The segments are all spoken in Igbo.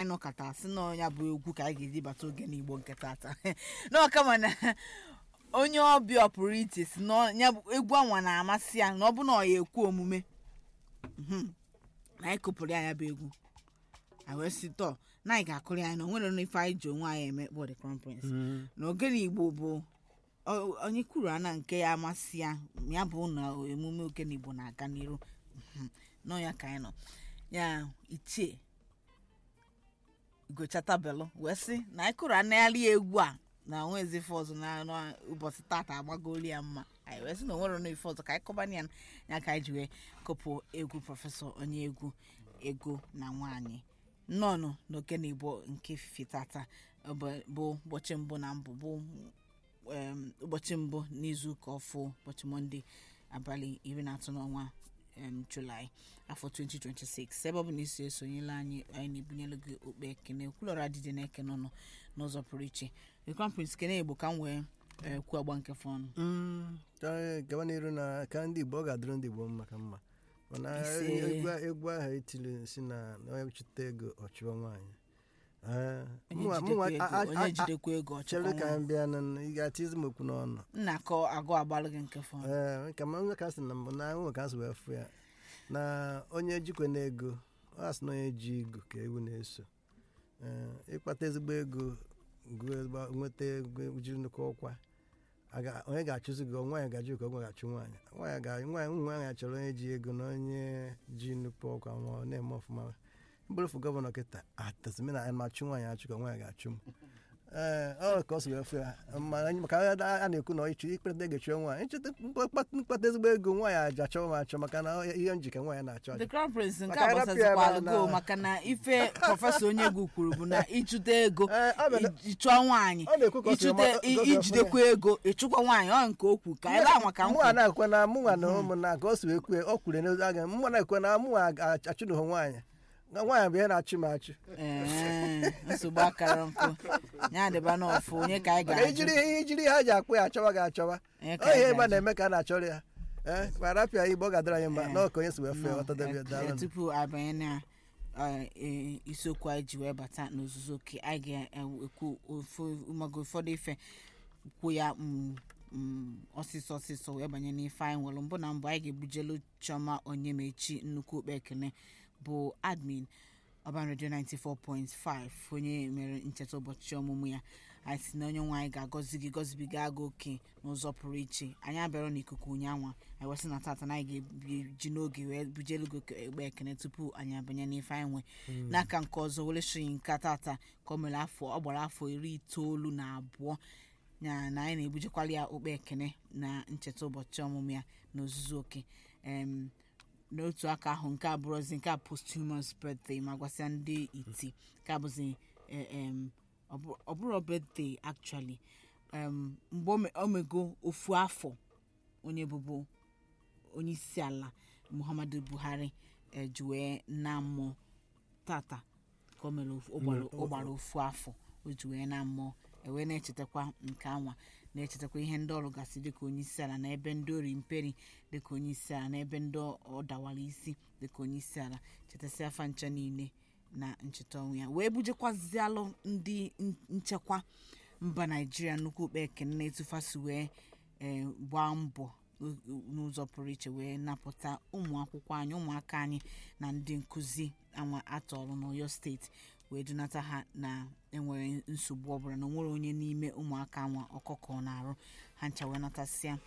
nọkọta sị na ya bụ egwu ka anyị ga-eji bata oge n'igbo nke tata n'ọkama na onye ọbịa pụrụ iche si na ya bụ egwu anwa na-amasị ya na ọ bụ na ọ ya ekwu omume Mhm. na anyị kụpụrụ ya ya bụ egwu anyị wee sị tọ na anyị ga-akụrụ ya na o nwere ife anyị ji onwe anyị eme kpọ the crown prince na ogene igbo bụ ọ- onye kwuru ana nke ya amasị ya ya bụ na emume ogene igbo na-aga n'iru Mhm. nọ ya ka anyị nọ ya ichie gochatabelu wee sị na anyị kụrụ anagharị egwu a na onwezi ife ọzọ na na ụbọchị tata agbagolu ya mma anyị wee sị na onwere na ife ọzọ ka anyị kọbana ya ya ka anyị ji wee kụpụ egwu prọfesọ onye egwu ego na nwaanyị nnọọnụ n'okene igbo nke ifife tata ọ bụ- bụ ụbọchị mbụ na mbụ bụ em, ụbọchị mbụ n'izu ụka ọfụ ụbọchị mọnde abalị iri na atọ n'ọnwa em, julaị afọ 2026 ebe ọ bụ na isi esonyela anyị anyị na-ebunyelu gị okpe ekene kwulọrọ adịdị na ekene ọnụ n'ụzọ pụrụ iche the crown prince kene igbo ka m wee eh, kwuo agba nke fọnụ gaba n'iru na ka ndị igbo ọ ga-adịrị ndị igbo mma ka mma mana Ise. egwu egwu ahụ etiri si na na onye chụta ego ọchụọ nwaanyị Eh, mụnwa- mụnwa- onye a- a- jidekwa ego- a- onye jidekwa ego chere ọchịkwa ka nwa m bịa na ị ga-atizi m okwu n'ọnụ nna akọ agụ agbalụ gị nke fọnụ ee ka ma onye ka sị na mbụ na nwe ka sị wee fụ ya na onye jikwe na ego ọ sị na onye ji ego ka ewu na-eso Ee, ịkpata ezigbo ego gụọ ezigbo- nweta ego jiri nnukwu ọkwa a ga- onye ga-achụzi gị nwaanyị gaji ka ọgwa ga-achụ nwaanyị nwaanyị ga nwaanyị ụmụ nwaanyị chọrọ onye ji ego na onye ji nnukwu ọkwa nwa ọ na-eme ọfụma mbụrụfụ gọvanọ kịta atazimi na machụ nwaanyị achụ ka nwaanyị ga-achụ m ee ọ ka ọ si wee fụ ya ma anyị- maka a a na-ekwu na ịchụ ikpeta ego chụọ nwaanyị ncheta mkpata mkpata ezigbo ego nwaanyị aja chọọ m achọ maka na ọ- ihe njike nwaanyị na-achọ the achọ. crown prince nke Maka a arapịa ya gbasazikwalụ na- go maka na ife prọfesọ onye egwu kwuru bụ na ịchụta ego Ee, ọ bụ na- ị- ịchụọ nwaanyị ọ na-ekwu ka o si ịchụta ọma- i- ka o si ijidekwa ego ịchụkwa nwaanyị ọ nke okwu ka ebe anwa ka m mụnwa kwuru. na-ekwe na mụnwa na ụmụnna ka o si wee kwue ọ kwuru n'ozu aga mụnwa na-ekwe na mụnwa achụnụghị nwaanyị na nwaanyị bụ ihe na-achụ m achụ Ee, nsogbu akara nkụ ya dịba n'ọfụ onye ka anyị maka ga-ajụ ijiri ihe ijiri ihe ha ji akpụ ya achọwa gị achọwa Onye ka ọ ihe anyị ebe a ga-ajụ? na-eme ka a na-achọrọ ya ee ma rapịa igbo ọ ga-adịrị anyị mma Ee. na ọ ka onye si wee fee Nọ, ọtọdebia eh, daalụ eh, tupu abanye na eh, eh, isiokwu anyị ji wee bata n'ozuzu oke anyị ga-ekwu ofu- mago ụfọdụ ife kwuo ya mm, mm, ọsịsọ ọsịsọ wee banye n'ife anyị nwere mbụ na mbụ anyị ga-ebujelu chioma onyemechi nnukwu okpe ekene bụ admin ọban redio 94.5 onye mere ncheta ụbọchị ọmụmụ ya anyị si na onye nwe anyị ga-agọzi gị gọzibiga gị oke n'ụzọ pụrụ iche anyị abịara n'ikuku ụnyanwa anyị wesị na tata na anyị ga-eji n'oge wee bujelu gị egbe ekene tupu anyị abanye n'ife anyị nwe n'aka nke ọzọ were shiri nke tata ka o mere afọ ọ gbara afọ iri itoolu na abụọ ya na anyị na-ebujekwala ya okpe ekene na ncheta ụbọchị ọmụmụ ya na ozuzu oke em n'otu aka ahụ nke abụrụzi nke a posthumous birthday ma gwasịa ndị iti nke a bụzi eh, em, ọ bụ- ọ bụrụ birthday actually em, mgbe o me- o mego ofu afọ onye bụbu onye isi ala muhammadu buhari eh, ji wee na mmụọ tata ka o mere ofu- ọ gbara- ọ gbara ofu afọ o ji wee na mmụọ ewee na-echetakwa nke anwa na-echetakwa ihe ndị ọrụ gasị dịka onye isi ala na ebe ndị ori mperi dịka onye isi ala na ebe ndị ọ dawara isi dịka onye isi ala chetasị afa ncha niile na ncheta ọnwụ ya wee bujekwazialụ ndị n- nchekwa mba naijiria nnukwu okpe ekene na-etufasi wee ee, gbaa mbọ n- n'ụzọ pụrụ iche wee napụta ụmụ akwụkwọ anyị ụmụaka anyị na ndị nkụzi anwa atọrọ n'oyo steeti wee dunata ha na enwere nsogbu ọbụla na onwere onye n'ime ụmụaka anwa ọkọkọ na-arụ ha ncha wee natasịa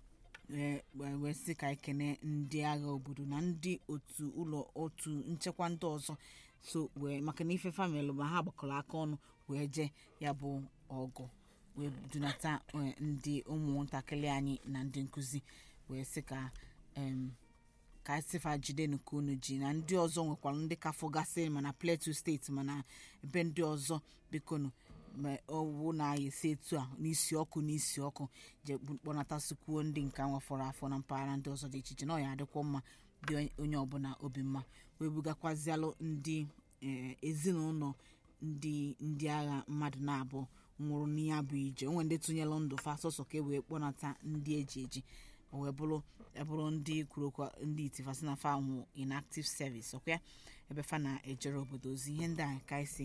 wee wee- wee sị ka ekene ndị agha obodo na ndị otu ụlọ otu nchekwa ndị ọzọ so wee maka na ife famịlị ma ha gbakọrọ aka ọnụ wee jee ya bụ ọgụ wee dunata eh, ndị ụmụntakịrị anyị na ndị nkụzi wee sị ka em, ka sifa jide nke unu ji na ndị ọzọ nwekwara ndị ka fọgasịrị mana plateau steeti mana ebe ndị ọzọ bikonu ma ọwụ na ya esi etu a n'isi ọkụ n'isi ọkụ je kpọnatasikwuo ndị nke nwafọrọ afọ na mpaghara ndị ọzọ dị iche iche na ọ ya adịkwa mma dị onye ọbụla obi mma wee bugakwazialụ ndị eh, ezinụlọ ndị ndị agha mmadụ na-abụ nwụrụ n'ihe bụ ije onwe ndị tụnyelụ ndụ fa sọsọ ka e wee kpọnata ndị eji eji o wee bụrụ ebụrụ ndị kwuru okwu ndị itifasi na fa nwụ inactive service ọkwa ebe fa na-ejere obodo ozi ihe ndị a ka anyị si